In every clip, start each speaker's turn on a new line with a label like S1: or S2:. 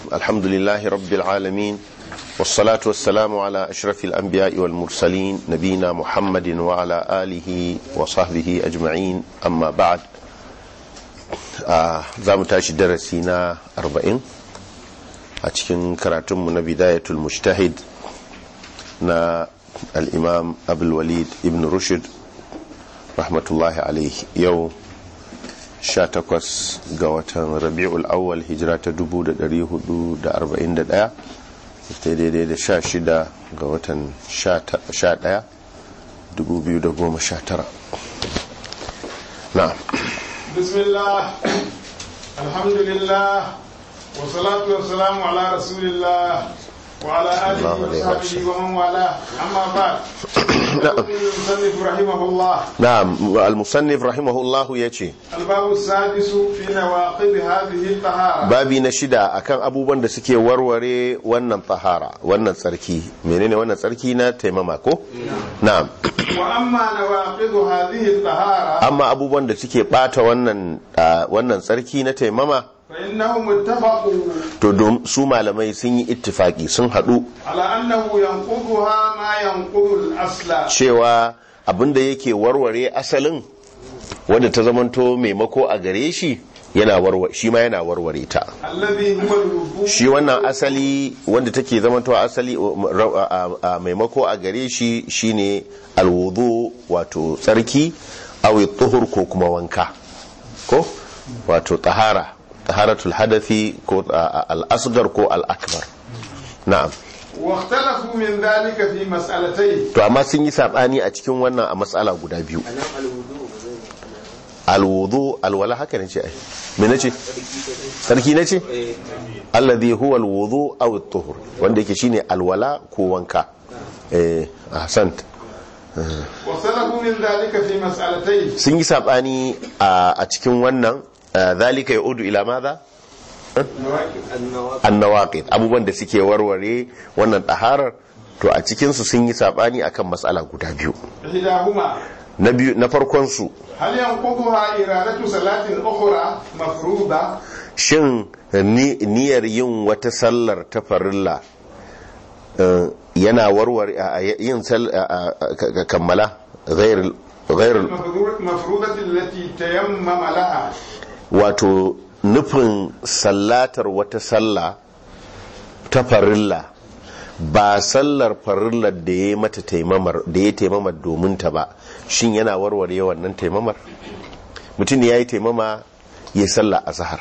S1: الحمد لله رب العالمين والصلاة والسلام على أشرف الأنبياء والمرسلين نبينا محمد وعلى آله وصحبه أجمعين أما بعد za mu tashi darasi na 40 a cikin karatunmu na bidayatul mujtahid na al'imam abulwalid ibn rushd rahmatullahi alaihi yau 18 ga watan rabi'ul awwal hijira ta 1441 ta daidai da 16 ga watan 11 2019 na
S2: بسم الله الحمد لله والصلاة والسلام على رسول الله وعلى آله
S1: الله عليه
S2: وصحبه
S1: وسلم.
S2: ومن والاه أما بعد يقول المصنف رحمه الله
S1: na'am al-musannif rahimahullahu yace
S2: الباب السادس في نواقض هذه الطهارة
S1: babi na shida akan abubuwan da suke warware wannan tahara wannan tsarki menene wannan tsarki na taimama ko na'am
S2: وأما نواقض هذه الطهارة
S1: amma abubuwan da suke bata wannan ah, wannan tsarki na taimama
S2: فإنهم اتفقوا
S1: to dom- su malamai sun yi ittifaki sun hadu
S2: على أنه ينقضها ما ينقض الأصل
S1: cewa abinda yake warware asalin wanda ta zamanto maimako a gare shi yana warware shi ma yana warware ta
S2: الذي هو الوضوء
S1: shi wannan asali wanda take zamantowa asali a- a- a maimako a gare shi shine alwudu wato tsarki awi tuhur ko kuma wanka ko wato tahara taharatul hadafi ko a- a- al-asghar ko al-akbar na'am
S2: واختلفوا من ذلك في مسألتين
S1: to amma sun yi sabani a cikin wannan a matsala guda biyu alwudu alwala haka ne ce ai me nace sarki nace alladhi huwa alwudu aw at-tuhur wanda yake shine alwala ko wanka eh ahsant
S2: واختلفوا من ذلك في مسألتين
S1: sun yi sabani a a cikin wannan ah, zalika yaudu ila madha annawaqid abubuwan da suke warware wannan taharar to a cikin su sun yi sabani akan matsala guda biyu
S2: إحداهما
S1: na biyu na farkon su
S2: هل ينقضها إرادة صلاة أخرى مفروضة
S1: shin ni- niyyar yin wata sallar ta farilla eh, yana warware a- a- yin sal- a- a- ka- ka- kammala ghairul ghairul
S2: المفروض- مفروضة التي تيمم لها
S1: wato nufin sallatar wata salla ta farilla ba sallar farillar da ya yi mata taimamar da ya taimamar domin ta ba shin yana warware wannan taimamar mutum ya yi taimama ya yi sallah a zahar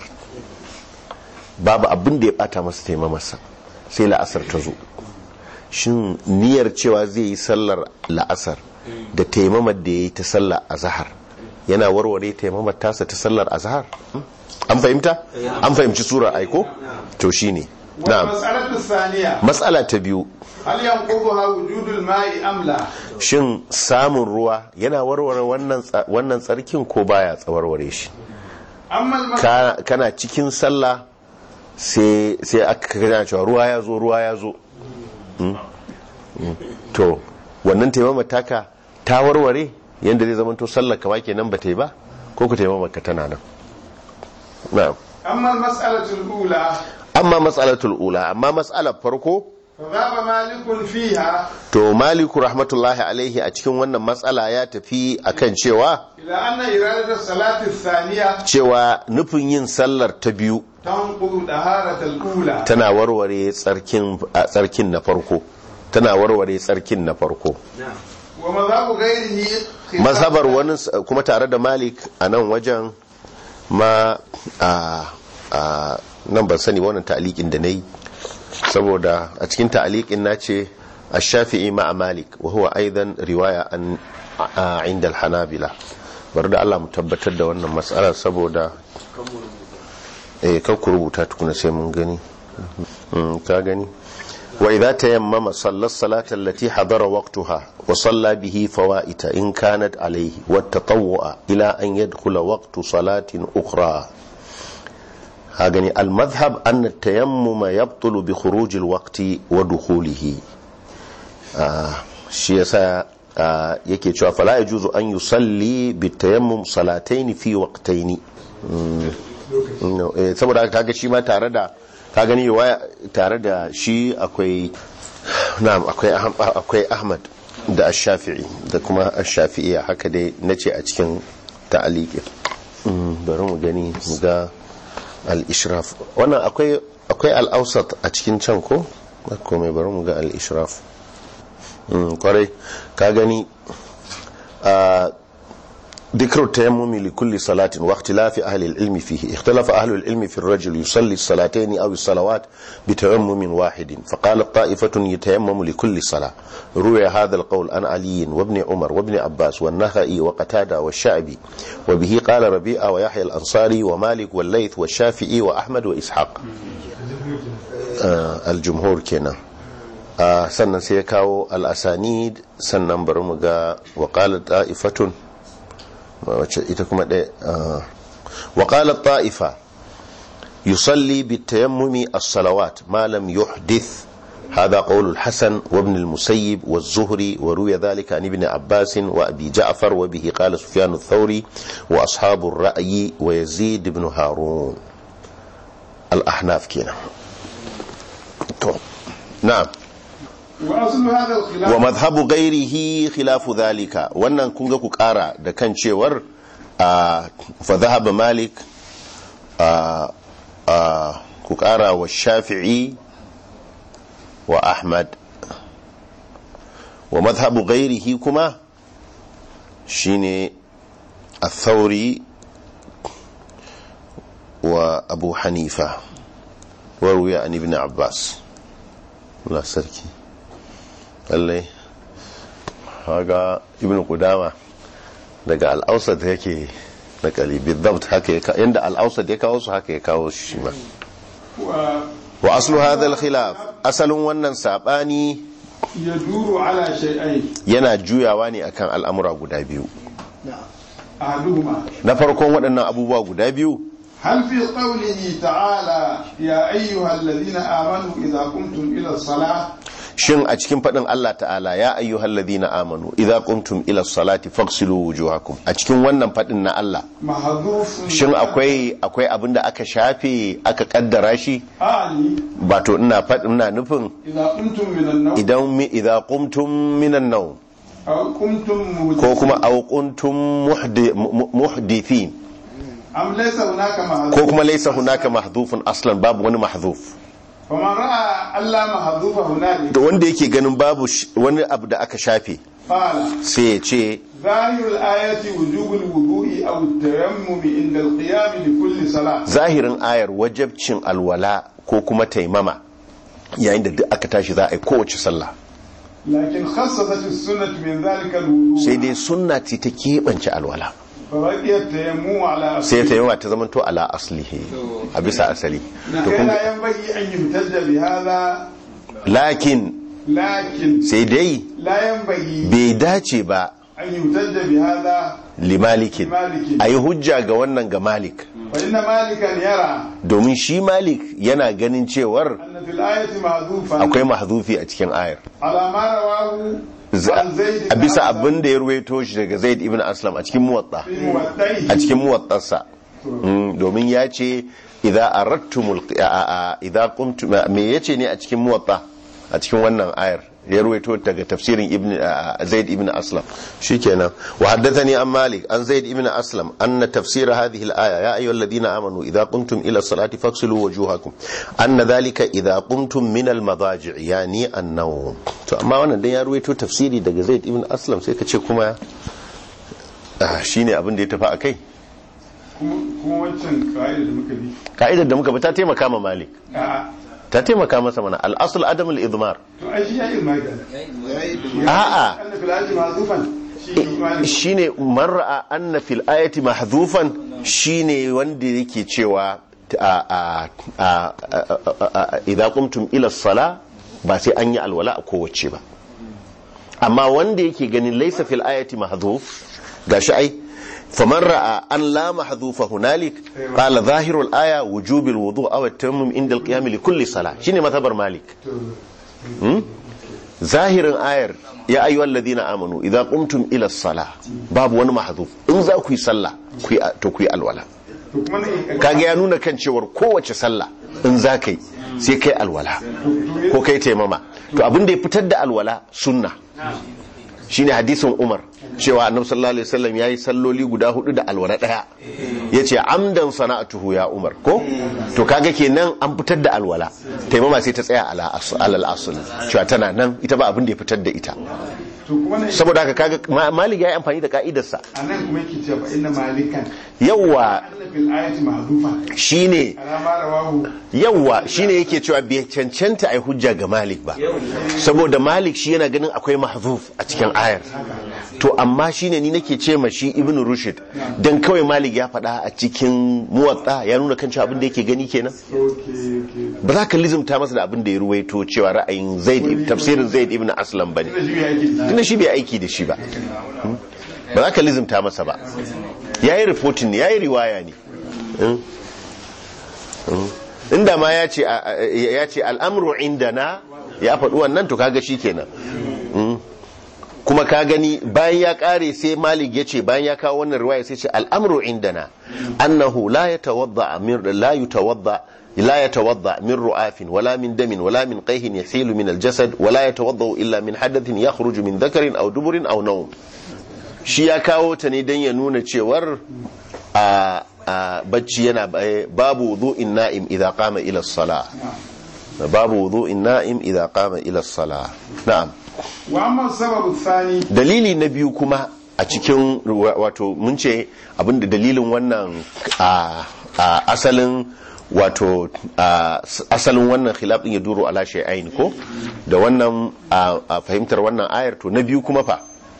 S1: babu abin da ya bata masa taimamarsa sai la'asar ta zo shin niyyar cewa zai yi sallar la'asar da taimamar da ya yi ta sallar a zahar yana warware taimamar tasa ta sallar a zahar an fahimta an fahimci sura aiko to shine na'am
S2: والمسألة الثانية
S1: matsala ta biyu
S2: هل ينقضها وجود الماء أم لا
S1: shin samun ruwa yana warware wannan tsa- wannan tsarkin ko baya tsawarware shi
S2: أما الماء
S1: Ka- kana cikin sallah sai sai aka kana cewa ruwa ya zo ruwa ya zo Mm? Mm. to wannan taimama taka ta warware yadda zai zama to sallar kama kenan ba ta yi ba ko ku taimama ka tana nan na'am
S2: أما المسألة الأولى
S1: amma matsalatul ula amma matsalar farko
S2: فذهب مالك فيها
S1: to maliku rahmatullahi alaihi a cikin wannan matsala ya tafi akan cewa
S2: إلى أن إرادة الصلاة الثانية
S1: cewa nufin yin sallar ta biyu
S2: تنقض طهارة الأولى
S1: tana warware tsarkin a tsarkin na farko tana warware tsarkin na farko
S2: ومذهب غيره خلاف
S1: mazhabar wani s- kuma tare da malik a nan wajen ma a a nan ban sani wannan ta'alikin da na yi saboda a cikin ta'alikin na ce a shafi'i ma'a malik wa huwa aidan riwaya an a inda hanabila bari da Allah mu tabbatar da wannan matsalar saboda eh kakku rubuta tukuna sai mun gani Mm, ka gani wa idza tayammama salla salata allati hadara waqtaha wa salla bihi fawaita in kanat alayhi wa tatawwa ila an yadkhula waqtu salatin ukhra ha gani al madhhab an at tayammum yabtulu bi khuruj al waqti wa dukhulihi Ah, shi yasa ah, yake cewa fala yajuzu an yusalli bi tayammum salataini fi waqtaini Mm. No, eh, saboda haka kaga shi ma tare da ka gani waya tare da shi akwai na'am akwai Aham- akwai ahmad da ash-shafi'i da kuma ash-shafi'iyya haka dai nace a cikin ta'aliki Mm, bari mu gani mu ga al-ishraf wannan akwai akwai al-awsat a cikin can ko ba komai bari mu ga al-ishraf Mm, kwarai ka gani a ذكر التيمم لكل صلاة واختلاف أهل العلم فيه اختلف أهل العلم في الرجل يصلي الصلاتين أو الصلوات بتيمم واحد فقال طائفة يتيمم لكل صلاة روي هذا القول عن علي وابن عمر وابن عباس والنخعي وقتادة والشعبي وبه قال ربيعة ويحيى الأنصاري ومالك والليث والشافعي وأحمد وإسحاق آه الجمهور كنا آه سنة سيكاو الأسانيد سنة برمجا وقالت طائفة wacce ita kuma ɗaya waƙalar ta'ifa yusalli bitayammumi as-salawat ma lam yuhdith هذا قول الحسن وابن المسيب والزهري وروي ذلك عن ابن عباس وأبي جعفر وبه قال سفيان الثوري وأصحاب الرأي ويزيد بن هارون الأحناف كنا نعم
S2: وأصل هذا الخلاف
S1: wa madhhabu ghairihi khilafu dhalika wannan kun ga ku kara da kan cewar a fa dhahaba malik a a ku kara wa shafi'i wa ahmad wa madhhabu ghairihi kuma shine الثوري وأبو حنيفة وروي عن ابن عباس الله سركي lallai haga ibn qudama daga al'ausat yake na kalibi dabt haka ya yanda al'ausat ya kawo su haka ya kawo shi ma wa aslu hadha al-khilaf asalin wannan sabani
S2: يدور على شيئين
S1: yana juyawa ne akan al'amura guda biyu
S2: أحدهما
S1: na farkon waɗannan abubuwa guda biyu
S2: هل في قوله تعالى يا أيها الذين آمنوا إذا قمتم إلى الصلاة
S1: shin a cikin faɗin Allah ta'ala ya ayyuhal ladina amanu idza qumtum ila salati faghsilu wujuhakum a cikin wannan faɗin na Allah
S2: محذوف
S1: shin akwai akwai abin da aka shafe aka kaddara shi
S2: أعني
S1: ba to ina faɗin ina nufin
S2: إذا قمتم من النوم
S1: idan mi idza qumtum minan nawm
S2: أو قمتم
S1: ko
S2: مهدثين
S1: kuma aw qumtum muhdi- mu- muhdithin
S2: أم ليس هناك
S1: ko
S2: محذوف
S1: kuma laysa hunaka mahdhufun aslan babu wani mahdhuf
S2: فمن رأى ألا محذوف هنالك
S1: da wanda yake ganin babu sh- wani abu da aka shafe
S2: قال
S1: sai ya ce
S2: ظاهر الآية وجوب الوضوء أو التيمم عند القيام لكل صلاة
S1: zahirin ayar wajabcin alwala ko kuma taimama yayin da duk aka tashi za a yi kowace sallah
S2: لكن خصصت السنة من ذلك الوضوء
S1: sai dai sunna ce ta keɓance alwala
S2: فبقي التيمم على
S1: sai
S2: أصله
S1: taimama ta zamanto ala aslihi a bisa asali to kun
S2: لا ينبغي أن يحتج بهذا
S1: lakin
S2: لكن
S1: sai dai
S2: لا ينبغي
S1: bai dace ba
S2: أن يحتج بهذا
S1: limalikin
S2: لمالك
S1: a yi hujja ga wannan ga malik
S2: فإن مالكا يرى
S1: domin shi malik yana ganin cewar
S2: أن في الآية محذوفا
S1: akwai mahzufi a cikin ayar
S2: على ما رواه
S1: Za-
S2: عن زيد
S1: a
S2: بن
S1: bisa
S2: أسلم
S1: abin da ya ruwaito shi daga zaid ibn aslam a cikin muwatta
S2: في موطئه
S1: a cikin muwattarsa Mm, domin ya ce idza aradtumul a- a- idza qumtum me yace ne a cikin muwatta a cikin wannan ayar ya ruwaito daga tafsirin ibn a- a- zaid ibn aslam shikenan wa haddathani an malik an zaid ibn aslam anna tafsir hadhihi al-aya ya ayyuhalladhina amanu idza qumtum ila as-salati faghsilu wujuhakum anna dhalika idza qumtum min al-madaji' yani an-nawm to amma wannan dan ya ruwaito tafsiri daga zaid ibn aslam sai ka ce kuma ah, shine abin da ya tafi akai
S2: kuma kuma wancan ƙa'ida da muka bi
S1: ka'idar da muka bi ta taimaka ma malik
S2: a
S1: ta taimaka masa mana al'asul adam al-idmar
S2: to ai shi ya ilma ga
S1: A'a.
S2: anna fil ayati mahzufan shi malik
S1: shine man ra'a anna fil ayati mahdhufan shine wanda yake cewa a a a a idza qumtum ila sala ba sai an yi alwala a kowace ba amma wanda yake ganin laysa fil ayati mahdhuf gashi ai faman ra'a an la mahdhufa hunalik qala zahiru al-aya wujub al-wudu' aw at-tayammum inda al-qiyam li kulli salah shine matabar malik zahirin ayar ya ayyuhal alladhina amanu idza qumtum ila as-salah babu wani mahdhuf in za ku yi sallah ku yi to ku yi alwala
S2: to kuma ne
S1: kaga ya nuna kan cewar kowace sallah in za ka yi sai kai alwala ko kai taimama to abin da ya fitar da alwala sunna shine hadisin Umar cewa Annabi sallallahu alaihi wasallam yayi salloli guda hudu da alwala daya yace amdan sana'atuhu ya Umar ko to kaga kenan an fitar da alwala taimama sai ta tsaya ala alal asl cewa tana nan ita ba abin da ya fitar da ita
S2: to kuma ne
S1: saboda haka kaga Ma- Malik yayi amfani da ka'idarsa
S2: anan kuma yake cewa inna malikan
S1: yawa
S2: anna fil ayati mahdufa
S1: shine
S2: ala ma rawahu
S1: yawa shine yake cewa bai cancanta ai hujja ga Malik ba saboda Malik shi yana ganin akwai mahzuf a cikin ayar to amma shine ni nake ce ma shi Ibn Rushd dan kawai Malik ya faɗa a cikin muwatta ya nuna kan cewa abin da yake gani kenan
S2: okay okay
S1: ba za ka lizumta masa da abin da ya ruwaito cewa ra'ayin Zaid tafsirin Zaid ibn Aslam bane
S2: da shi yake
S1: tunda shi bai aiki da shi ba Hmm? ba za ka lizumta masa ba ya yi reporting ne ya yi riwaya ne Hmm? Hmm? inda ma ya ce a- a- ya ce al'amru inda na ya faɗi wannan to kaga shi kenan Hmm? kuma ka gani bayan ya ƙare sai malik ya ce bayan ya kawo wannan riwaya sai ce al'amru inda na annahu la ya tawadda min la yutawadda لا يتوضا من رؤاف ولا من دم ولا من قيه يسيل من الجسد ولا يتوضا الا من حدث يخرج من ذكر او دبر او نوم shi ya kawo ta ne don ya nuna cewar a a bacci yana eh, babu wudu'in na'im idza qama ila as-salah babu wudu'in na'im idza qama ila as-salah na'am
S2: wa amma sababu thani
S1: dalili na biyu kuma a cikin ruwa- wato mun ce abinda dalilin wannan a a asalin wato a s- asalin wannan khilaf din ya duro ala shay'ain ko da wannan a a fahimtar wannan ayar to na biyu kuma fa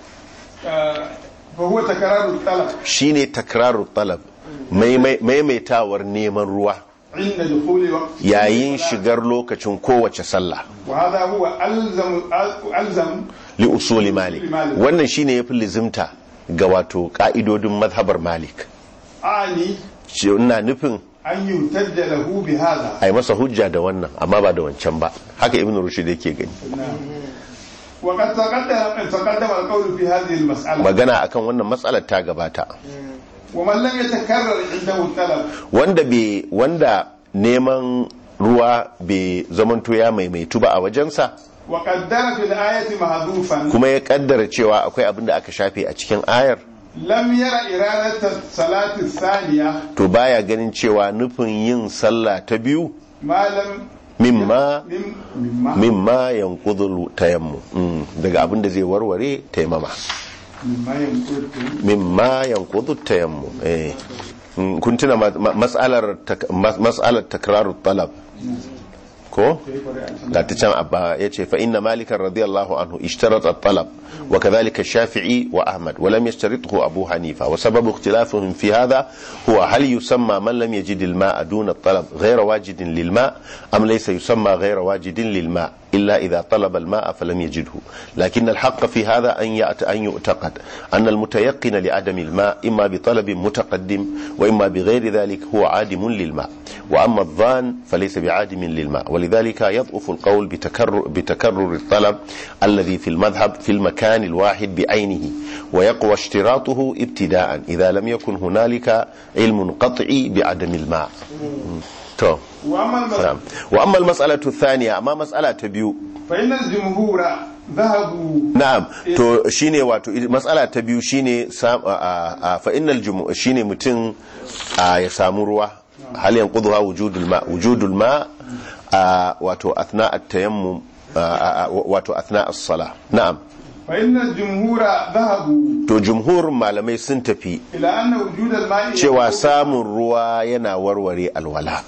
S2: fa huwa takraru talab
S1: shine takrarut talab maimai- maimaitawar neman ruwa
S2: inda dukhuli waqt
S1: yayin shigar lokacin kowace sallah
S2: wa hadha huwa alzam alzam
S1: li usuli malik
S2: Malik.
S1: wannan shine yafi lizimta ga wato ka'idodin mazhabar malik
S2: ani
S1: ce ina nufin
S2: an yutajja lahu bi hadha
S1: a yi masa hujja da wannan amma ba da wancan ba haka ibn rushd yake gani
S2: وقد تقدم تقدم القول في هذه المسألة
S1: magana akan wannan matsalar ta gabata
S2: ومن لم يتكرر عنده الطلب
S1: wanda be wanda neman ruwa bai zamanto ya maimaitu ba a wajensa
S2: وقدر في الآية محذوفا
S1: kuma ya kaddara cewa akwai abin da aka shafe a cikin ayar
S2: لم ير إرادة الصلاة الثانية
S1: to baya ganin cewa nufin yin sallah ta biyu
S2: ما لم
S1: mimma
S2: مم مما
S1: mimma yanqudul tayammum Mm, daga abin da zai warware taimama
S2: مما ينقل
S1: mimma yanqudu tayammum eh Mm, kun tuna ma- ma- mas'alar tak- mas- mas'alar takrarut talab ko da ta can abba ya ce fa inna malikan radiyallahu anhu ishtarata talab wa kadhalika shafi'i wa ahmad wa lam yashtarithu abu hanifa wa sababu ikhtilafihim fi hadha huwa hal yusamma man lam yajid al-ma'a duna at-talab ghayra wajidin lil ma' am laysa yusamma ghayra wajidin lil ma' إلا إذا طلب الماء فلم يجده لكن الحق في هذا أن يأت أن يعتقد أن المتيقن لعدم الماء إما بطلب متقدم وإما بغير ذلك هو عادم للماء وأما الظان فليس بعادم للماء ولذلك يضعف القول بتكرر, بتكرر الطلب الذي في المذهب في المكان الواحد بعينه ويقوى اشتراطه ابتداء إذا لم يكن هنالك علم قطعي بعدم الماء تو
S2: وأما المسألة
S1: نعم وأما المسألة الثانية أما مسألة تبيو
S2: فإن الجمهور ذهبوا
S1: na'am to shine wato matsala ta biyu shine sam- a- a- a- fa innal jumu shine mutum a, ya samu ruwa hal yanqudha wujudul ma wujudul ma a, wato athna at-tayammum a, a, a, wato athna as-salah na'am
S2: فإن الجمهور ذهبوا
S1: to jumhurin malamai sun tafi
S2: إلى أن وجود الماء
S1: cewa samun ruwa yana warware alwala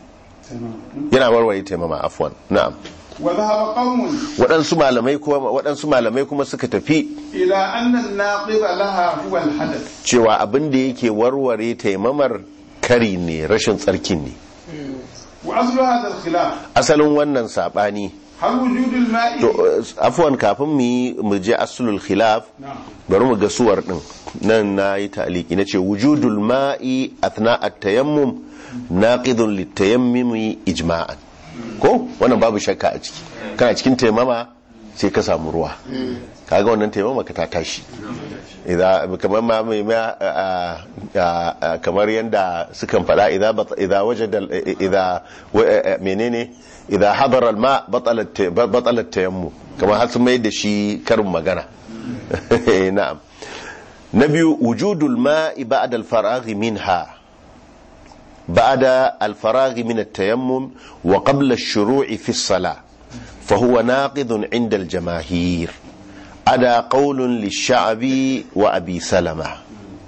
S1: yana warware taimama afwan na'am
S2: وذهب قوم
S1: waɗansu malamai kuma waɗansu malamai kuma suka tafi
S2: إلى أن الناقض لها هو الحدث
S1: cewa abin da yake warware taimamar kari ne rashin tsarkin ne
S2: وأصل هذا الخلاف
S1: asalin wannan sabani
S2: هل وجود الماء
S1: to uh, afwan kafin mu yi mu je aslul khilaf
S2: نعم
S1: bari mu ga suwar din nan na yi taliki na ce wujudul ma'i athna at-tayammum naqidun lit-tayammumi ijma'an ko wannan babu shakka a ciki kana cikin taimama sai ka samu ruwa kaga wannan taimama ka ta tashi idan kamar ma mai ma a- a- a- kamar yanda sukan faɗa idan bat- idan wajada idan wa- menene idan hadara alma batalat tayammu kamar har sun mai da shi karin magana na'am na biyu wujudul ma'i ba'da al-faraghi minha ba'da al-faraghi min at-tayammum wa qabla ash-shuru'i fi as-salah fa huwa naqidun 'inda al-jamaahir ada qawlun lish-sha'bi wa abi salama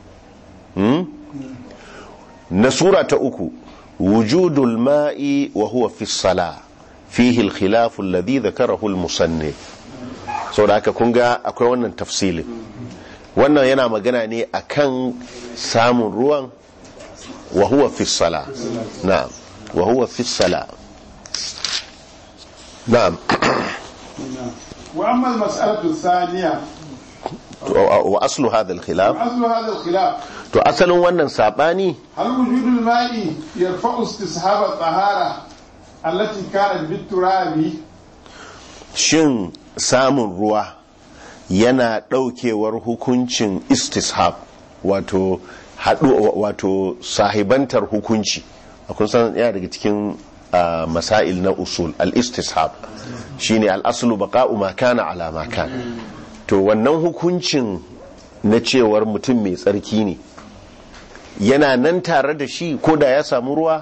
S1: na sura ta uku wujudul ma'i wa huwa fi as-salah fihi al-khilaf alladhi dhakarahu al-musannif saboda haka kun ga akwai wannan tafsilin wannan yana magana ne akan samun ruwan wa huwa fi sala na'am wa huwa fi sala na'am
S2: wa amma al-mas'alatu thaniya
S1: wa aslu hadha al-khilaf
S2: aslu hadha al-khilaf
S1: to asalin wannan sabani
S2: hal wujudul ma'i yarfa'u istishab at-tahara allati kanat bit-turabi
S1: shin samun ruwa yana daukewar hukuncin istishab wato haɗu wato sahibantar hukunci kun san yana daga cikin uh, masail na usul al-istishab shine al-aslu baqa'u ma kana ala ma kana to wannan hukuncin na cewar mutum mai tsarki ne yana nan tare da shi ko da ya samu ruwa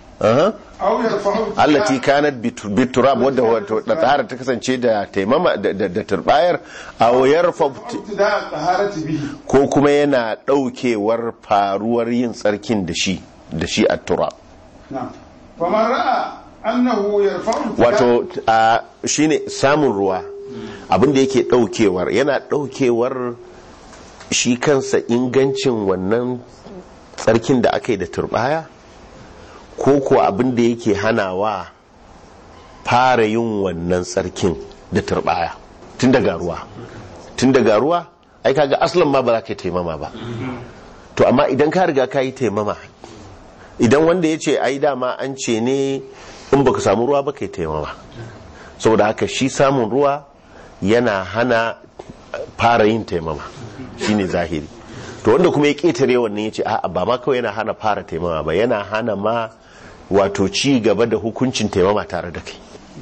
S2: aw yarfa'u
S1: allati kanat biturab wadda wato da tsara ta kasance da taimama da da turbayar aw yarfa
S2: ibtida' at-taharati bihi
S1: ko kuma yana daukewar faruwar yin tsarkin da shi da shi at-turab
S2: na'am faman ra'a annahu yarfa'u ibtida'
S1: wato a shine samun ruwa abinda yake daukewar yana daukewar shi kansa ingancin wannan tsarkin da aka yi da turbaya ko kuwa abin da yake hanawa fara yin wannan tsarkin da turbaya tun daga ruwa tun daga ruwa ai kaga aslan ma ba za ka yi taimama ba to amma idan ka riga ka yi taimama idan wanda ya ce ai dama an ce ne in baka samu ruwa ba ka yi taimama saboda haka shi samun ruwa yana hana fara yin taimama shine zahiri to wanda kuma ya ketare wannan ya ce a'a ba ma kawai yana hana fara taimama ba yana hana ma wato ci gaba da hukuncin taimama tare da kai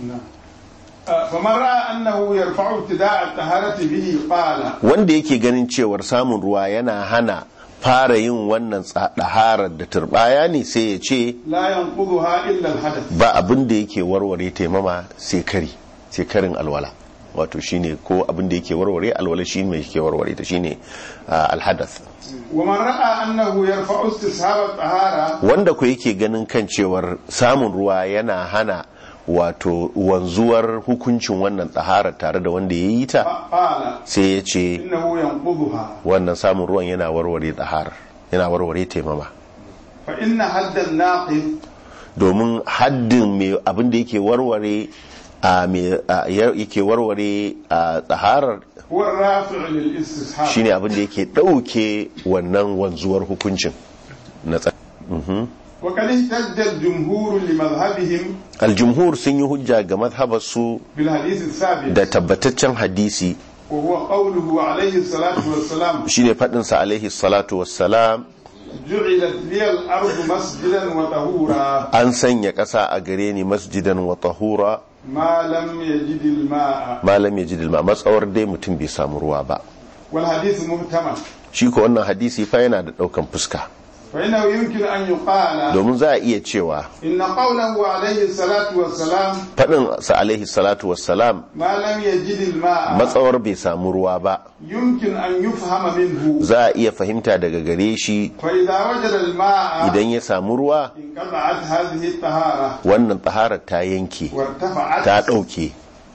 S2: faman ra'a annahu yarfa'u ibtida' at-taharati bihi qala
S1: wanda yake ganin cewar samun ruwa yana hana fara yin wannan ɗaharar da turbaya ne sai ya ce
S2: la yanqudhuha illa al-hadath
S1: ba abin da yake warware taimama sai kari sai karin alwala wato shine ko abin da yake warware alwala shine mai yake warware ta shine ah, alhadath
S2: wa man ra'a annahu yarfa'u istishab at-tahara
S1: wanda ku yake ganin kan cewar samun ruwa yana hana wato wanzuwar hukuncin wannan tsahara tare da wanda ya yi ta
S2: qala
S1: sai ya ce
S2: innahu yanqudhuha
S1: wannan samun ruwan yana warware tsahara yana warware taimama
S2: fa inna hadda an-naqid
S1: domin haddin mai abin da yake warware a mai a- yake warware a tsaharar
S2: huwa ar-rafi' lil-istishab
S1: shine abin da yake ɗauke wannan wanzuwar hukuncin na tsa
S2: wa qad ihtajja al-jumhur li madhhabihim
S1: aljumhur sun yi hujja ga mazhabarsu
S2: bil hadith ath-thabit
S1: da tabbataccen hadisi
S2: wa huwa qawluhu alayhi salatu wassalam
S1: shine faɗinsa alaihi salatu wassalam
S2: ju'ilat li al-ardu masjidan wa tahura
S1: an sanya ƙasa a gare ni masjidan wa tahura
S2: ma lam yajid al-ma'a
S1: malam ya ji dilma matsawar dai mutum bai samu ruwa ba
S2: wal hadith muhtamal
S1: shi ko wannan hadisi fa yana da ɗaukan fuska
S2: fa innahu yumkin an yuqala
S1: domin za a iya cewa
S2: inna qawlahu alayhi salatu wassalam
S1: faɗin sa alaihi salatu wassalam
S2: ma lam yajid al-ma'a
S1: matsawar bai samu ruwa ba
S2: yumkin an yufhama minhu
S1: za a iya fahimta daga gare shi
S2: fa idha wajada al-ma'a
S1: idan ya samu ruwa
S2: انقطعت هذه الطهارة
S1: wannan taharar ta yanke
S2: وارتفعت
S1: ta ɗauke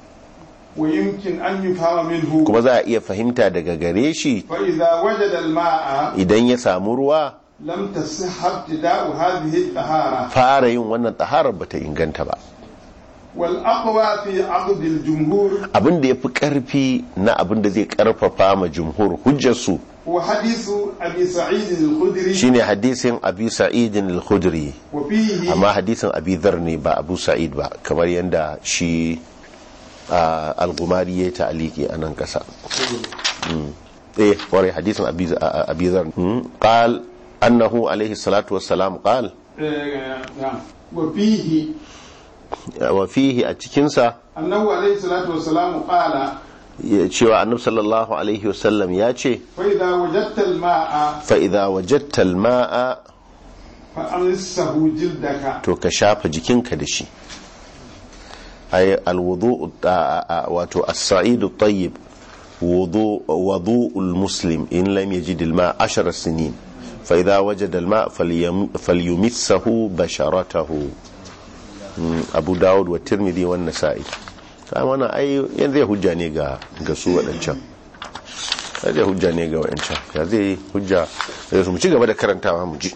S2: ويمكن أن يفهم منه
S1: kuma za a iya fahimta daga gare shi
S2: فإذا وجد الماء
S1: idan ya samu ruwa
S2: لم تصح ابتداء هذه الطهارة
S1: fara yin wannan taharar bata inganta ba
S2: والأقوى في عقد الجمهور
S1: abin da ya fi ƙarfi na abin da zai ƙarfafa ma jumhur hujjarsu
S2: هو حديث أبي سعيد الخدري
S1: shine hadisin abi sa'idin al-khudri
S2: وفيه
S1: amma hadisin abi dhar ne ba abu sa'id ba kamar yadda shi ah, al-gumari ya ta'aliki a nan kasa Mm. eh kwarai hadisin abi ah, abi dhar Mm. qal annahu alaihi salatu wassalam qal
S2: آه، نعم وفيه
S1: wa fihi a cikinsa
S2: أنه عليه الصلاة والسلام قال
S1: ya cewa annabi sallallahu alaihi wasallam ya ce
S2: فإذا وجدت الماء
S1: fa'iza wajattal ma'a
S2: فأمسه جلدك
S1: to ka shafa jikinka da shi ay alwudu wato as-sa'idu tayyib wudu wudu'ul muslim in lam yajid al-ma' 10 sinin fa idha wajada al-ma' falyumissahu basharatahu Mm, abu dawud wa tirmidhi wa nasa'i kai wannan ai yanzu ya hujja ne ga ga su wadancan zai hujja ne ga wadancan ya zai hujja sai su mu ci gaba da karantawa mu ji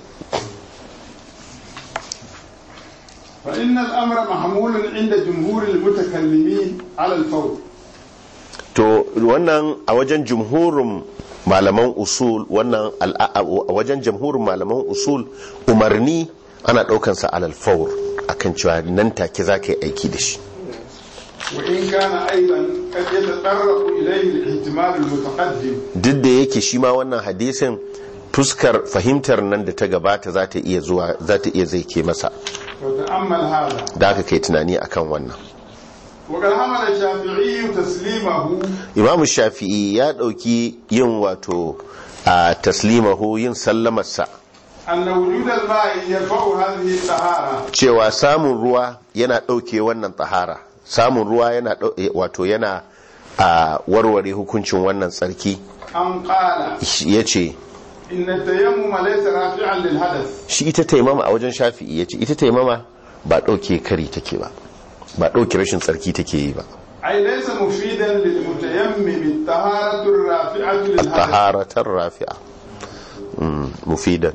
S2: فإن الأمر محمول عند جمهور المتكلمين على الفور
S1: to wannan a wajen jumhurin malaman usul wannan al'a- a wajen jumhurin malaman usul umarni ana daukansa alal fawr akan cewa nan take za ka yi aiki da shi
S2: وإن كان أيضا قد يتطرق إليه الاحتمال المتقدم
S1: duk da yake shi ma wannan hadisin fuskar fahimtar nan da ta gabata za ta iya zuwa za ta iya zai ke masa
S2: وتأمل هذا
S1: da aka kai tunani akan wannan
S2: وقد حمل الشافعي تسليمه
S1: imamu shafi'i ya dauki yin wato a taslimahu yin sallamarsa
S2: أن وجود الماء يرفع هذه الطهارة
S1: cewa samun ruwa yana ɗauke wannan tsahara samun ruwa yana ɗau- eh, wato yana a warware hukuncin wannan tsarki
S2: أم قال
S1: ya ce
S2: إن التيمم ليس رافعا للحدث
S1: shi ita taimama a wajen shafi'i ya ce ita taimama ba ɗauke kari take ba ba ɗauke rashin tsarki take yi ba
S2: أي ليس مفيدا للمتيمم الطهارة الرافعة للحدث
S1: taharatar rafi'a Mm, mufidan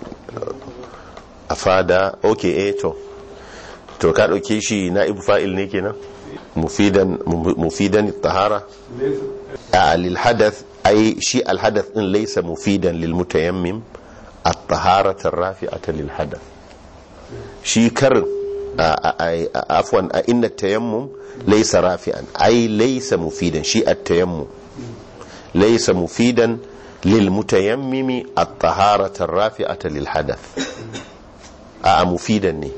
S1: a fada ok eh to to ka ɗauke shi na ibu fa'il ne kenan mufidan mufidan tahara
S2: ليس
S1: a lilhadath ai shi alhadath din laysa mufidan lilmutayammim at-taharata rafi'ata lilhadath shi karin a- a- a- afwan a inna tayammum laysa rafi'an ai laysa mufidan shi at-tayammum laysa mufidan lilmutayammimi at-taharata rafi'ata lilhadath a mufidan ne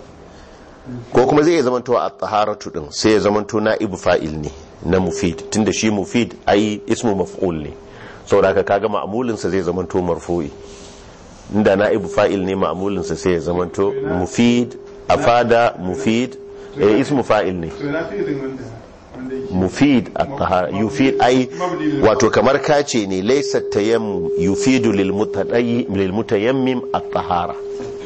S1: ko kuma zai iya zamanto a taharatu din sai ya zamanto na ibu fa'il ne na mufid tunda shi mufid ai ismu maf'ul ne saboda haka kaga ma'amulinsa zai zamanto marfu'i inda na ibu fa'il ne ma'amulinsa sai ya zamanto mufid afada mufid eh ismu fa'il ne
S2: to na fi irin wanda wanda yake
S1: mufid at-tahara yufid ai wato kamar kace ne laysa tayammum yufidu lil mutadayyi lil mutayammim at-tahara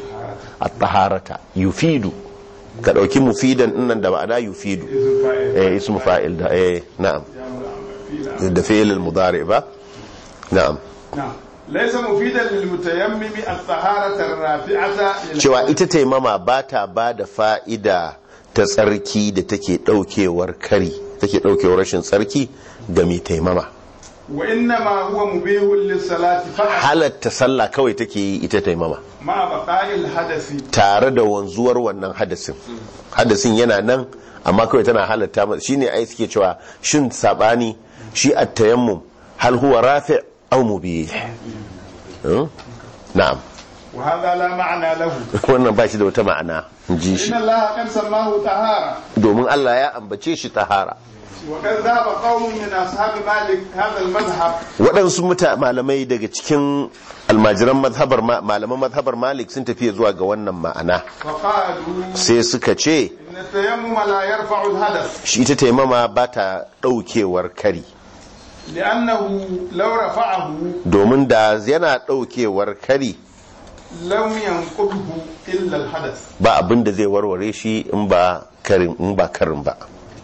S1: at-taharata yufidu ka dauki mufidan dinnan da ma'ana yufidu
S2: izin fa'il
S1: eh ismu fa'il da eh na'am
S2: fi'ila
S1: da fi'il al-mudari ba na'am
S2: نعم ليس مفيدا للمتيمم الطهارة الرافعة للحدث.
S1: cewa ita taimama ba ta ba da fa'ida ta tsarki da take daukewar kari take daukewar rashin tsarki ga mai taimama
S2: وإنما هو مبيه للصلاة فقط
S1: halatta sallah kawai take yi ita taimama
S2: مع بقاء الحدث
S1: tare da wanzuwar wannan hadasin hadasin yana nan amma kawai tana halatta masa shine ai suke cewa shin sabani shi at-tayammum hal huwa rafi' aw mubih Hmm? na'am
S2: وهذا لا معنى له
S1: wannan ba shi da wata ma'ana in ji shi
S2: إن الله قد سماه طهارة
S1: domin Allah ya ambace shi tahara
S2: وقد ذهب قوم من أصحاب مالك هذا المذهب
S1: waɗansu muta malamai daga cikin almajiran mazhabar ma- malaman mazhabar malik sun tafiya zuwa ga wannan ma'ana
S2: فقالوا
S1: sai suka ce
S2: إن التيمم لا يرفع الحدث
S1: shi ita taimama ba ta ɗaukewar kari
S2: لأنه لو رفعه
S1: domin da yana ɗaukewar kari
S2: لم ينقضه إلا الحدث
S1: ba abin da zai warware shi in ba karin in ba karin ba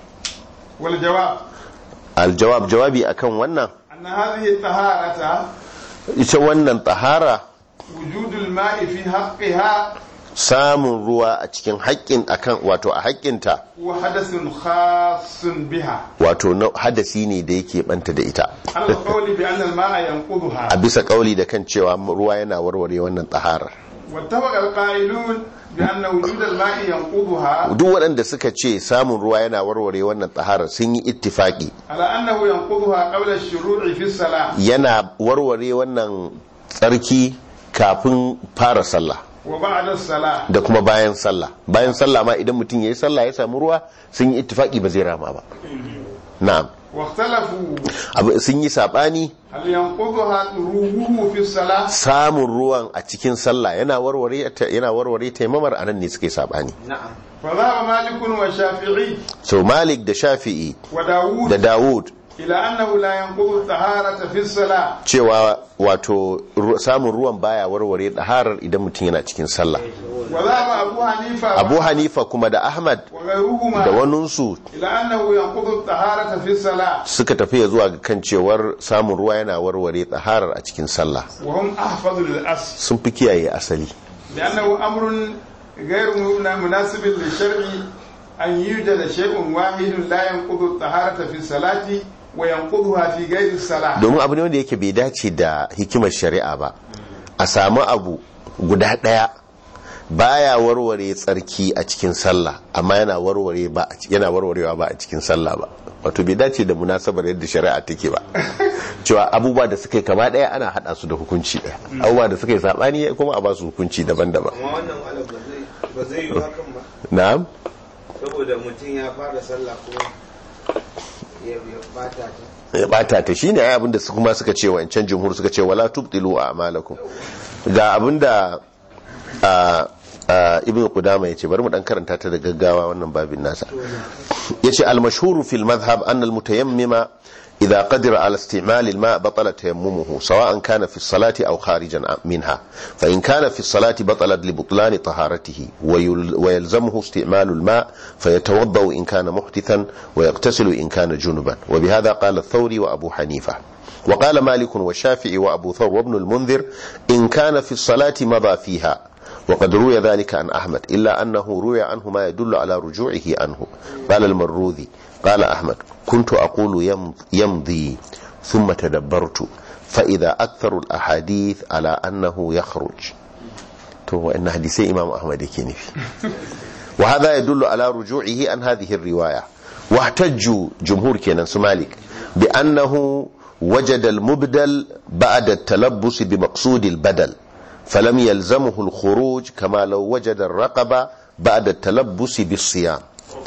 S2: والجواب
S1: aljawab jawabi akan wannan
S2: أن هذه الطهارة
S1: ita wannan tahara
S2: وجود الماء في حقها
S1: samun ruwa a cikin haƙƙin akan wato a haƙƙinta
S2: هو حدث خاص بها
S1: wato na hadasi ne da yake banta da ita
S2: على القول بأن الماء
S1: a
S2: ينقضها
S1: bisa kauli da kan cewa ruwa yana warware wannan taharar
S2: واتفق القائلون بأن وجود الماء ينقضها
S1: duk waɗanda suka ce samun ruwa yana warware wannan taharar sun yi ittifaki
S2: على أنه ينقضها قبل الشروع في الصلاة
S1: yana warware wannan tsarki kafin fara sallah
S2: wa ba'da as-salah
S1: da kuma bayan sallah bayan sallah ma idan mutum yayi sallah ya samu ruwa sun yi ittifaki ba zai rama ba na'am
S2: wa ikhtalafu
S1: Abu- sun yi sabani
S2: hal yanqudhuha ruhuhu fi as-salah
S1: samun ruwan a cikin sallah yana warware ta yana warware taimamar anan ne suke sabani
S2: fa dhahaba malik wa shafi'i
S1: so malik da shafi'i
S2: wa dawud
S1: da dawud
S2: ila annahu la yanqudhu at-taharata fi as-salah
S1: cewa wato ru- samun ruwan baya warware daharar idan mutum yana cikin sallah
S2: wa dhahaba abu hanifa
S1: abu hanifa kuma da ahmad
S2: wa ghayruhuma
S1: da waninsu
S2: ila annahu yanqudhu at-taharata fi as-salah
S1: suka tafi ya zuwa ga kan cewar samun ruwa yana warware daharar a cikin sallah
S2: wa hum ahfadhu lil-asl
S1: sun fi kiyaye asali
S2: لأنه أمر غير مناسب للشرع أن يوجد شيء واحد لا ينقض الطهارة في الصلاة وينقضها في غير الصلاة
S1: domin abu ne wanda yake bai dace da hikimar shari'a ba a samu abu guda ɗaya baya warware tsarki a cikin sallah amma yana warware ba yana warwarewa ba a cikin sallah ba wato bai dace da munasabar yadda shari'a take ba cewa abubuwa da suka yi kama ɗaya ana haɗa su da hukunci ɗaya abubuwa da suka yi saɓani kuma a ba su hukunci daban-daban
S3: amma wannan malam ba zai ba zai yi hakan ba
S1: na'am
S3: saboda mutum ya fara sallah kuma ya ya bata ta
S1: ya bata ta shine ai abinda su kuma suka ce wancan jumhur suka ce wala tubtilu a'malakum ga abinda a a ibnu qudama yace bari mu dan karanta ta da gaggawa wannan babin nasa yace al-mashhur fi al-madhhab an al-mutayammima إذا قدر على استعمال الماء بطل تيممه سواء كان في الصلاة أو خارجا منها فإن كان في الصلاة بطلت لبطلان طهارته ويل- ويلزمه استعمال الماء فيتوضأ إن كان محدثا ويغتسل إن كان جنبا وبهذا قال الثوري وأبو حنيفة وقال مالك والشافعي وأبو ثور وابن المنذر إن كان في الصلاة مضى فيها وقد روي ذلك عن أحمد إلا أنه روي عنه ما يدل على رجوعه عنه قال المروذي قال أحمد كنت أقول يمض- يمضي ثم تدبرت فإذا أكثر الأحاديث على أنه يخرج تو إن حديثي إمام أحمد يكيني وهذا يدل على رجوعه عن هذه الرواية واحتجوا جمهور كينان سمالك بأنه وجد المبدل بعد التلبس بمقصود البدل فلم يلزمه الخروج كما لو وجد الرقبة بعد التلبس بالصيام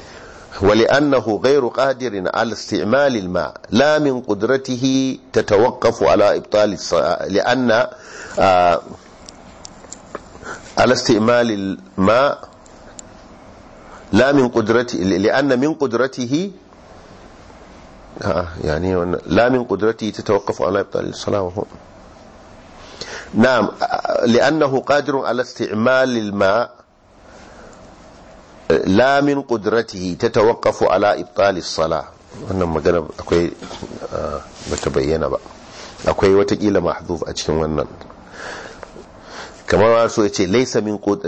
S1: ولأنه غير قادر على استعمال الماء لا من قدرته تتوقف على إبطال الصلاة لأن آه على استعمال الماء لا من قدرته لأن من قدرته آه يعني لا من قدرته تتوقف على إبطال الصلاة وهو نعم آه، لأنه قادر على استعمال الماء لا من قدرته تتوقف على إبطال الصلاة wannan magana akwai ah, bata bayyana ba akwai watakila mahdhuf a cikin wannan kamar wasu ya ce laisa min qud-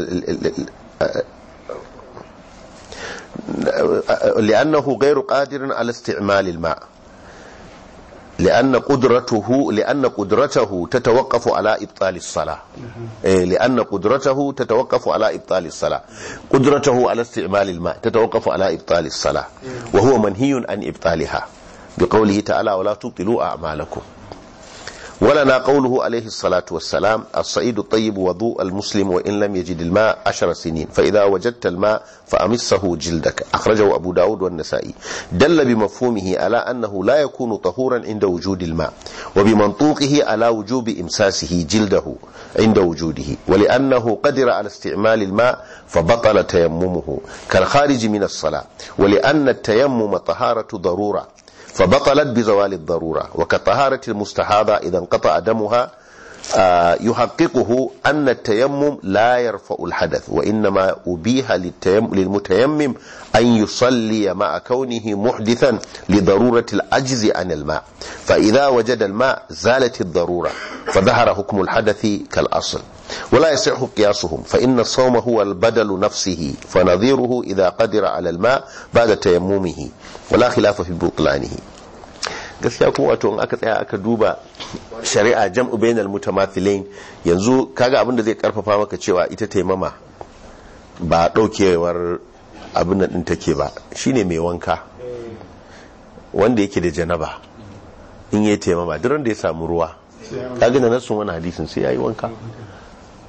S1: لأنه غير قادر على استعمال الماء لأن قدرته لأن قدرته تتوقف على إبطال الصلاة إيه، لأن قدرته تتوقف على إبطال الصلاة قدرته على استعمال الماء تتوقف على إبطال الصلاة وهو منهي عن إبطالها بقوله تعالى ولا تبطلوا أعمالكم ولنا قوله عليه الصلاة والسلام الصعيد الطيب وضوء المسلم وإن لم يجد الماء عشر سنين فإذا وجدت الماء فأمسه جلدك أخرجه أبو داود والنسائي دل بمفهومه على أنه لا يكون طهورا عند وجود الماء وبمنطوقه على وجوب إمساسه جلده عند وجوده ولأنه قدر على استعمال الماء فبطل تيممه كالخارج من الصلاة ولأن التيمم طهارة ضرورة فبطلت بزوال الضرورة وكطهارة المستحاضة إذا انقطع دمها آه، يحققه أن التيمم لا يرفع الحدث وإنما أبيح للتيم- للمتيمم أن يصلي مع كونه محدثا لضرورة العجز عن الماء فإذا وجد الماء زالت الضرورة فظهر حكم الحدث كالأصل ولا يصح قياسهم فإن الصوم هو البدل نفسه فنظيره إذا قدر على الماء بعد تيممه ولا خلاف في بطلانه gaskiya kuma wato in aka tsaya aka duba shari'a jam'u bainal mutamathilain yanzu kaga abin da zai karfafa maka cewa ita taimama ba daukewar abin nan din take ba shine mai wanka wanda yake da janaba in yayi taimama duk ran da ya samu ruwa kaga da nasu wani hadisin sai yayi wanka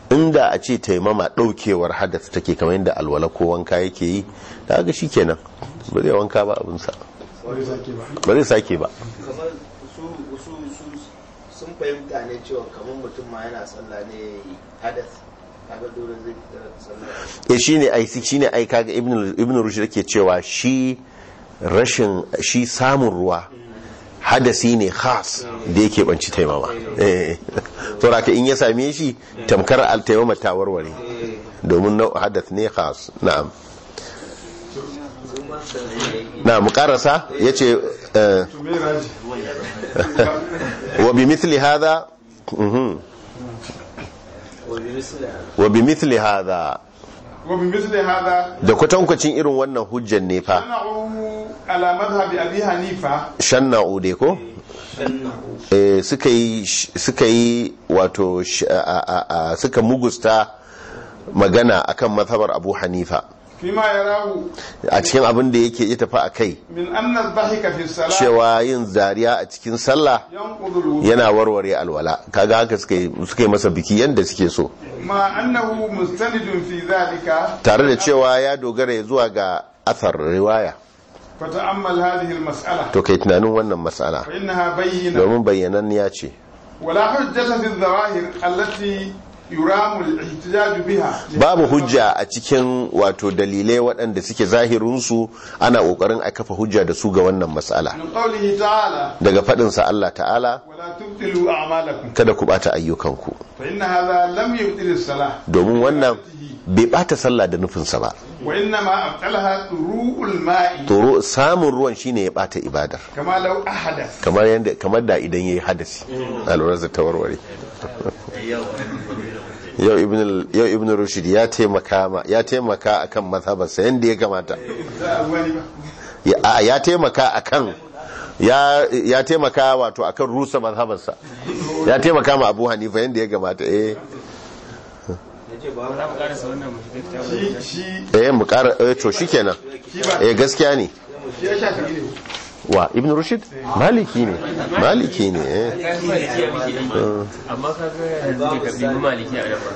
S1: inda a ce taimama daukewar hadath take kamar yadda alwala ko wanka yake yi da ga shikenan ba zai wanka ba abinsa
S2: Wani sake ba.
S1: ba zai sake ba
S3: kamar su su su sun fahimta ne cewa kamar mutum ma yana sallah ne hadas kaga dole zai fita da sallah
S1: ya shine ai shine ai kaga ibn ibn rushd yake cewa shi rashin shi samun ruwa hadasi ne khas da yake banci taimama eh to raka in ya same shi tamkar al taimama ta warware domin na hadath ne khas na'am
S3: su ma san ne
S1: na mu karasa yace eh,
S2: To me raji?
S1: wa bi mithli hadha mhm
S3: wani misali
S1: wa bi mithli hadha
S2: Wa bi misli hada
S1: da kwatankwacin irin wannan hujjan ne fa
S2: sana'u ala madhhabi Abi Hanifa
S1: shanna'u dai ko eh, suka yi suka yi wato sh- a- a- a- suka mugusta magana akan mazhabar Abu Hanifa
S2: fima yarahu
S1: a cikin abin da yake ya tafi a kai
S2: min anna adh-dhahika fi as-salat
S1: cewa yin zariya a cikin sallah
S2: yanqudu al-wudu
S1: yana warware alwala kaga haka suka yi suka yi masa biki yanda suke so
S2: ma annahu mustanidun fi dhalika
S1: tare da cewa ya dogara ya zuwa ga athar riwaya
S2: fata'ammal hadhihi al-mas'ala
S1: to kai tunanin wannan mas'ala
S2: fa innaha bayyina
S1: domin bayyananniya ce
S2: ولا حجة في الظواهر التي يرام الاحتجاج بها
S1: babu hujja a cikin wato dalilai waɗanda suke zahirinsu ana ƙoƙarin a kafa hujja da su ga wannan matsala
S2: من قوله تعالى
S1: daga faɗinsa Allah ta'ala
S2: ولا تبطلوا أعمالكم
S1: kada ku ɓata ayyukanku
S2: فإن هذا لم يبطل الصلاة
S1: domin wannan bai ɓata sallah da nufinsa ba
S2: وإنما أبطلها طروء الماء
S1: toro samun ruwan shine ya ɓata ibadar
S2: كما لو أحدث
S1: kamar yadda kamar da idan yayi hadasi alwarar ta warware yau ibn al- yau ibn rushd ya taimaka ma ya taimaka akan mazhabarsa yanda ya kamata
S2: لا أولي بقى.
S1: ya a- ya taimaka akan ya ya taimaka wato akan rusa mazhabarsa ya taimaka ma Abu Hanifa yanda ya kamata eh
S3: yace ba
S4: za mu karasa wannan mu shiga kitabun
S2: shi shi
S1: eh mu ƙara eh to shikenan
S2: shi ba
S1: eh gaskiya ne
S2: shi ya shafi ne
S1: wa ibn rushd maliki ne maliki ne eh
S4: kayan maliki a muke yi amma ka ga yanzu ne ka bi maliki a nan ba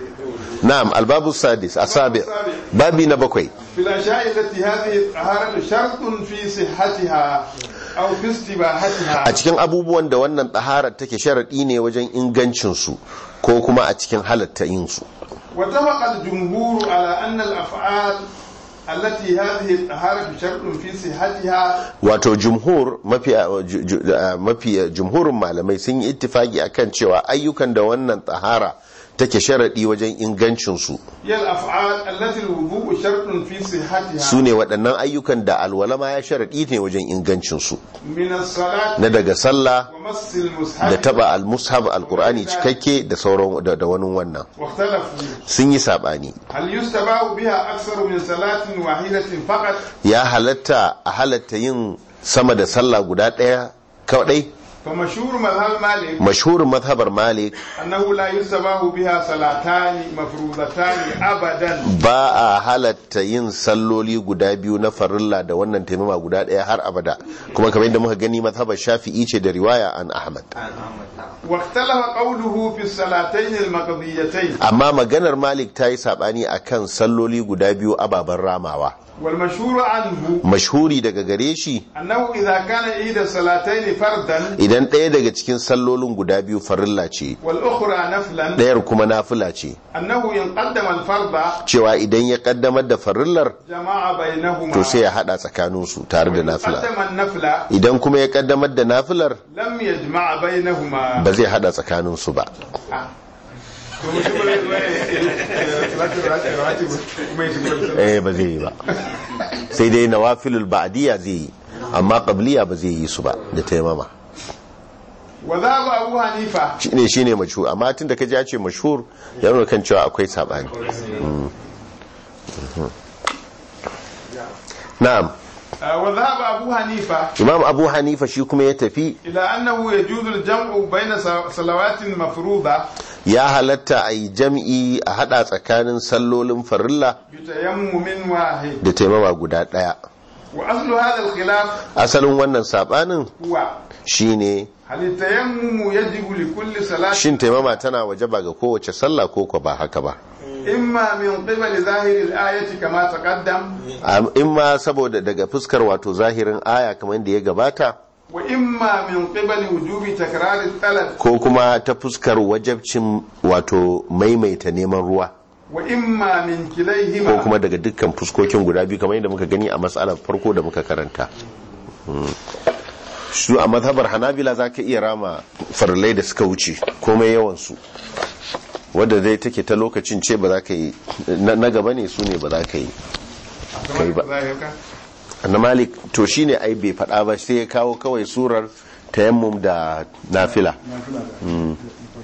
S1: na'am albabu sadis asabi babi na bakwai
S2: في الأشياء التي هذه الطهارة شرط في صحتها أو في استباحتها
S1: a cikin abubuwan da wannan taharar take sharadi ne wajen ingancin su ko kuma a cikin halatta yin su
S2: واتفق الجمهور على أن الأفعال التي هذه الطهارة شرط في صحتها
S1: wato jumhur mafi ju- ju- uh, mafi jumhurin malamai sun yi ittifaki akan cewa ayyukan da wannan tahara take sharadi wajen ingancin su
S2: هي الأفعال التي الوضوء شرط في صحتها
S1: su ne waɗannan ayyukan da alwala ma ya sharadi ne wajen ingancin su
S2: من الصلاة
S1: na daga sallah
S2: ومس
S1: da
S2: المصحف
S1: taba al-mushaf al-qur'ani cikakke da sauran da, da wani wannan
S2: واختلفوا
S1: sun yi sabani
S2: هل يستباح بها أكثر من صلاة واحدة فقط
S1: ya halatta a halatta yin sama da sallah guda ɗaya kawai
S2: فمشهور مذهب مالك
S1: mashhurin mazhabar malik
S2: أنه لا يستباح بها صلاتان مفروضتان أبدا
S1: ba a halatta yin salloli guda biyu na farilla da wannan taimama guda ɗaya har abada kuma kamar yadda muka gani mazhabar shafi'i ce da riwaya an ahmad
S2: واختلف قوله في الصلاتين المقضيتين
S1: amma maganar malik ta yi saɓani a kan salloli guda biyu ababen ramawa
S2: والمشهور عنه
S1: mashhuri daga gare shi
S2: أنه إذا كان إحدى الصلاتين فردا
S1: idan ɗaya daga cikin sallolin guda biyu farilla ce
S2: والأخرى نفلا
S1: ɗayar kuma nafila ce
S2: أنه إن قدم الفرد
S1: cewa idan ya kaddamar da farillar
S2: جمع بينهما
S1: to sai ya hada tsakaninsu tare da nafila
S2: قدم النفل
S1: idan kuma ya kaddamar da nafilar
S2: لم يجمع بينهما
S1: ba zai hada tsakaninsu ba
S2: آه. to mutum ba zai- salatul rati- rawatib kuma ya shiga da
S1: eh ba zai yi ba sai dai nawafilul ba'diya zai yi amma qabliya ba zai yi su ba da taimama
S2: wa za ba abu hanifa
S1: shine shine mashhur amma tun da kaji ya ce mashhur ya nuna kan cewa akwai sabani Mm. Mhm. na'am
S2: wa za ba abu hanifa
S1: imam abu hanifa shi kuma ya tafi
S2: ila annahu yajuzu al-jam'u bayna sa- salawatin mafruḍa
S1: ya halatta a yi jam'i a hada tsakanin sallolin farilla
S2: bi tayammumin wahid
S1: da taimama guda daya
S2: وأصل هذا الخلاف
S1: asalin wannan sabanin
S2: هو
S1: shine
S2: هل التيمم يجب لكل صلاة
S1: shin taimama tana wajaba ga kowace sallah ko ko ba haka ba
S2: إما من قبل ظاهر الآية كما تقدم
S1: Am- in ma saboda daga fuskar wato zahirin aya kamar da ya gabata
S2: وإما من قبل وجوب تكرار الطلب
S1: ko kuma ta fuskar wajabcin wato maimaita neman ruwa
S2: وإما من
S1: ko
S2: كليهما
S1: kuma daga dukkan fuskokin guda biyu kamar yadda muka gani a matsalar farko da muka karanta Mm. su a mazhabar hanabila za ka iya rama farlai da suka wuce komai yawansu wadda zai take ta lokacin ce ba za ka yi na na gaba ne su ne ba za ka yi kai ba. na malik to shine ai bai faɗa ba sai ya kawo kawai surar tayammum da nafila Mm.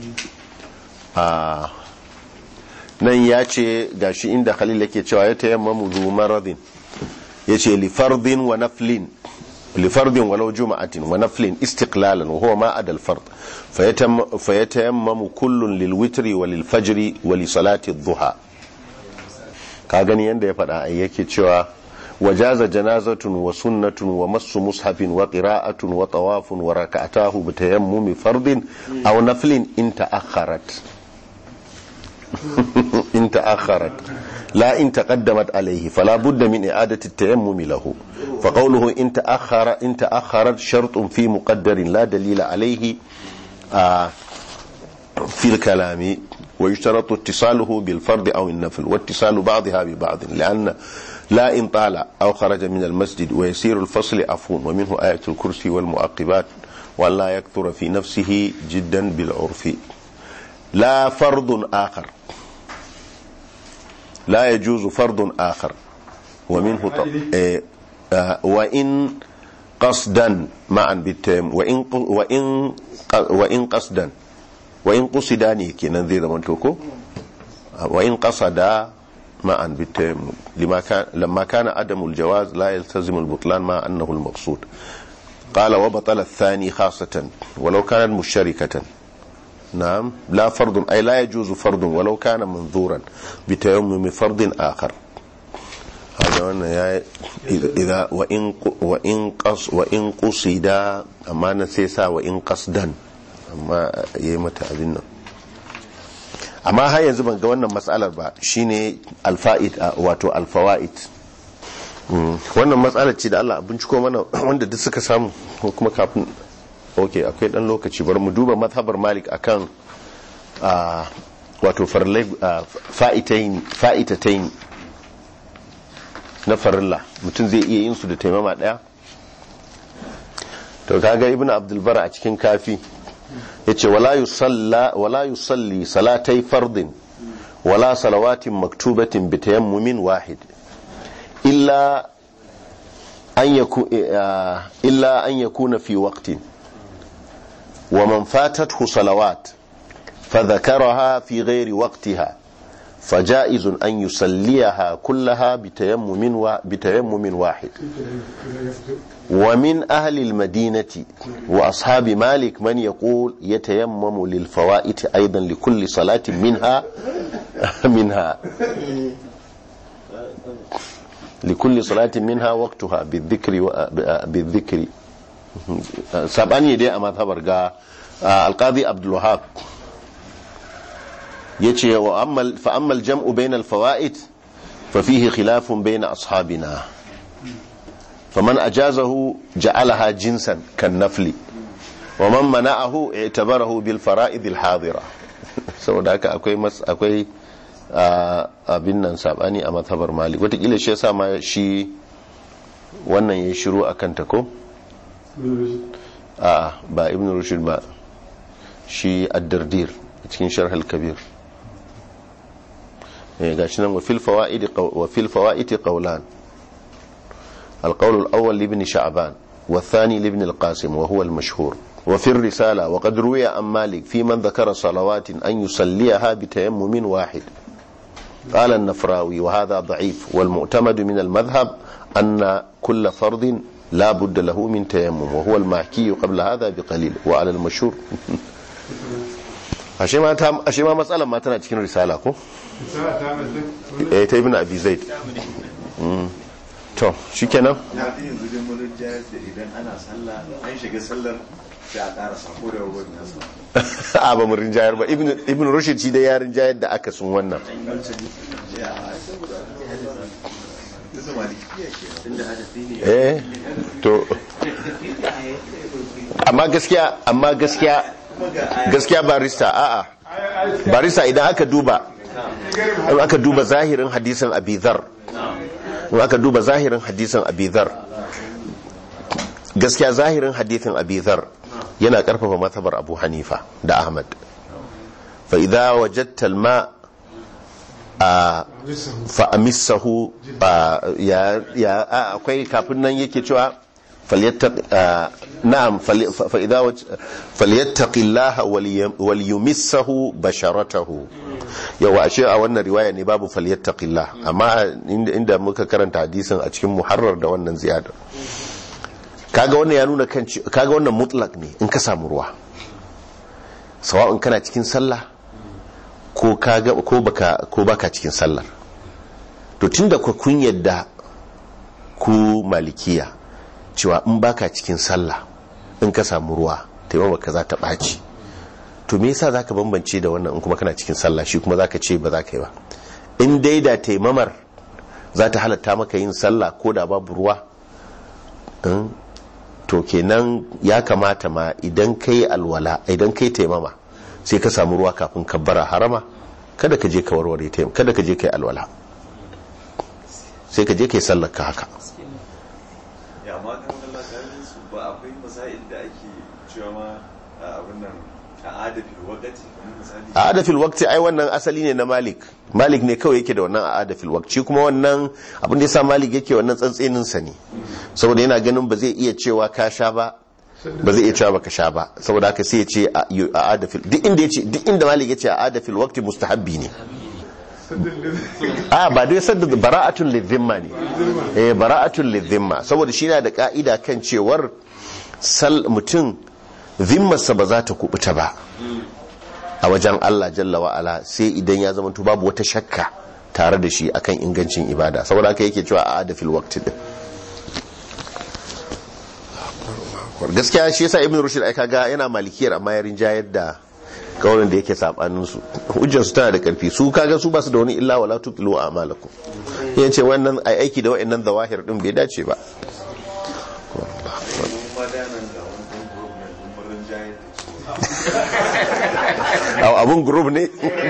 S1: a nan ya ce gashi inda khalil yake cewa ya tayammamu zu maradin ya ce lifardin wa naflin lifardin walau juma'atin wa naflin istiqlalan wa huwa ma adal fard fayatayammamu kullun lil witri wa lil fajri wa li salati dhuha ka gani yanda ya faɗa ai yake cewa wajaza janazatun wa sunnatun wa massu mushafin wa qira'atun wa tawafun wa raka'atahu bi tayammumi fardin aw naflin in ta'akhkharat in ta'akhkharat la in taqaddamat alayhi fala budda min i'adati at-tayammum lahu fa qawluhu in ta'akhkhara in ta'akhkharat shartun fi muqaddarin la dalila alayhi ah, في الكلام ويشترط اتصاله بالفرض أو النفل واتصال بعضها ببعض لأن لا إن طال أو خرج من المسجد ويسير الفصل عفو ومنه آية الكرسي والمعقبات وأن لا يكثر في نفسه جدا بالعرف لا فرض آخر لا يجوز فرض آخر ومنه ط... إيه آه، وإن قصدا معا بالتيم وإن ق- وإن ق- وإن قصدا وإن قصدا ne kenan zai zama to ko وإن قصدا معا بالتيم لما كان لما كان عدم الجواز لا يلتزم البطلان مع أنه المقصود قال وبطل الثاني خاصة ولو كانت مشتركة نعم لا فرض أي لا يجوز فرض ولو كان منظورا بتيمم فرض آخر هذا وانا يا إذا وإن وإن قص وإن قصد أما نسيسا وإن قصدا أما يمت أبنا amma har yanzu ban ga wannan matsalar ba shine alfa'id wato alfawa'id wannan matsalar ce da Allah a binciko mana wanda duk suka samu ko kuma kafin ok akwai dan lokaci bari mu duba mazhabar malik akan a wato farlai fa'itaini fa'itataini na farilla mutum zai iya yin su da taimama daya to kaga ibnu abdul bar a cikin kafi yace wala yusalla wala yusalli salatai fardin wala salawatin maktubatin bi tayammumin wahid illa an yaku illa an yakuna fi waqtin wa man fatathu salawat فذكرها في غير وقتها فجائز أن يصليها كلها بتيمم و... بتيمم واحد ومن أهل المدينة وأصحاب مالك من يقول يتيمم للفوائت أيضا لكل صلاة منها منها لكل صلاة منها وقتها بالذكر و... بالذكر سبعني دي أما ثبر القاضي عبد الوهاب yace wa ammal fa ammal jam'u bayna al-fawaid fa fihi khilafun bayna ashabina faman ajazahu ja'alaha jinsan kan nafli wa man mana'ahu i'tabarahu bil fara'id al-hadira saboda haka akwai mas akwai abin nan sabani a mazhabar malik watakila shi yasa ma shi wannan ya shiru akan ta ko a ba ibn rushd ba shi ad-dardir cikin sharh al-kabir gashi nan wafil fawa'iti qawlan القول الأول لابن شعبان والثاني لابن القاسم وهو المشهور وفي الرسالة وقد روي عن مالك في من ذكر صلوات أن يصليها بتيمم واحد قال النفراوي وهذا ضعيف والمعتمد من المذهب أن كل فرض لا بد له من تيمم وهو المحكي قبل هذا بقليل وعلى المشهور ashe ma matsalar ma tana cikin risala ko? eh ta ibn abi zaid to shikenan
S5: na fi yanzu dai mun jayar da idan ana sallah an shiga sallar sai a ƙara sako da wani nasa
S1: a ba mu rinjayar ba ibn ibn rushd shi da ya rinjayar da aka sun wannan
S5: ya saboda tunda malikiya ke
S3: tunda hadafi ne
S1: eh to amma gaskiya amma gaskiya
S5: kuma ga aya
S1: gaskiya barista a'a barista idan aka duba in aka duba zahirin hadisin abi dhar in aka duba zahirin hadisin abi dhar gaskiya zahirin hadisin abi dhar yana karfafa mazhabar abu hanifa da ahmad fa idza wajadta alma a fa amissahu a, ya ya a, akwai kafin nan yake cewa falyattaq a, na'am fal- fa fa idza waj- falyattaqillaha waliyam- waliyumissahu basharatahu yawa ashe a wannan riwaya ne babu falyattaqillah amma inda inda muka karanta hadisin a cikin muharrar da wannan ziyadar kaga wannan ya nuna kan ce- kaga wannan mutlak ne in ka samu ruwa sawa'un kana cikin sallah ko kaga ko baka ko baka cikin sallar to tunda ku kun yadda ku malikiya cewa in baka cikin sallah in ka samu ruwa taimama ka za ta ɓaci to me yasa zaka bambance da wannan in kuma kana cikin sallah shi kuma zaka ce ba za ka yi ba in dai da taimamar za ta halatta maka yin sallah ko da babu ruwa in to kenan ya kamata ma idan kai alwala idan kai taimama sai ka samu ruwa kafin ka bara harama kada ka je ka warware taimama kada ka je kai alwala sai ka je kai sallar ka haka
S5: ya amma kan Allah kalin su ba akwai masail da ake cewa ma a abin nan a adafi wakati kamar misali
S1: a adafil waqti ai wannan asali ne na malik malik ne kawai yake da wannan a adafil waqti kuma wannan abin da yasa malik yake wannan tsantsenin sa ne saboda yana ganin ba zai iya cewa ka sha ba ba zai iya cewa baka sha ba saboda haka sai ya ce a yu- a adafil duk inda yace duk inda malik yace a adafil waqti mustahabbi ne a ba dai sadda bara'atun lidhimma ne eh bara'atun lidhimma saboda shi yana da ka'ida kan cewar sal mutum zimmarsa ba za ta kubuta ba a wajen Allah jalla wa'ala sai idan ya zama babu wata shakka tare da shi akan ingancin ibada saboda haka yake cewa a adafil waqti din gaskiya shi yasa ibn rushd ai kaga yana malikiyar amma ya rinjayar da kaurin da yake sabanin su hujjar su tana da karfi su kaga su basu da wani illa wala tutlu a'malakum yace wannan ai aiki da wayannan zawahir din bai dace ba
S5: mun madanan da wani ɗan group na dumbarin jayar da cewa
S1: Au, abun group ne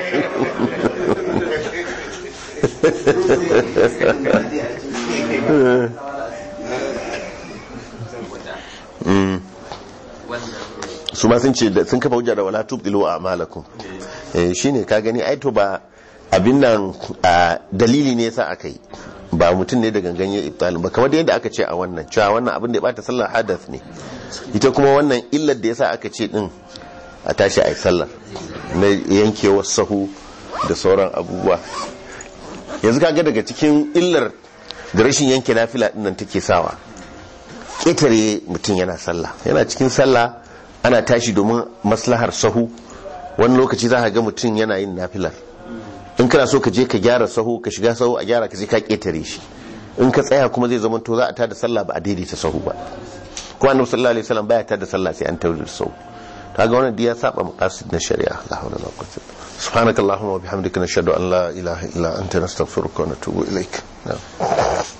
S1: su ma sun ce da- sun kafa hujja da wala tubdilu a'malakum eh shine ka gani ai to ba abin nan a dalili ne yasa aka yi ba mutum ne da gangan ya ibtalin ba kamar da yadda aka ce a wannan cewa wannan abin da ya bata sallar hadath ne ita kuma wannan illar da yasa aka ce din a tashi a yi sallar na yankewar sahu da sauran abubuwa yanzu kaga daga cikin illar da rashin yanke nafila din nan take sawa ƙetare mutum yana sallah yana cikin sallah ana tashi domin maslahar sahu wani lokaci za ka ga mutum yana yin nafilar in kana so ka je ka gyara sahu ka shiga sahu a gyara ka sai ka ƙetare shi in ka tsaya kuma zai zama to za a tada sallah ba a daidaita sahu ba kuma annabi sallallahu alaihi wasallam baya tada sallah sai an taurin sahu kaga wannan diya saba maqasid na shari'a la hawla wala quwwata subhanakallahumma wa bihamdika nashhadu an la ilaha illa anta nastaghfiruka wa natubu ilaik na'am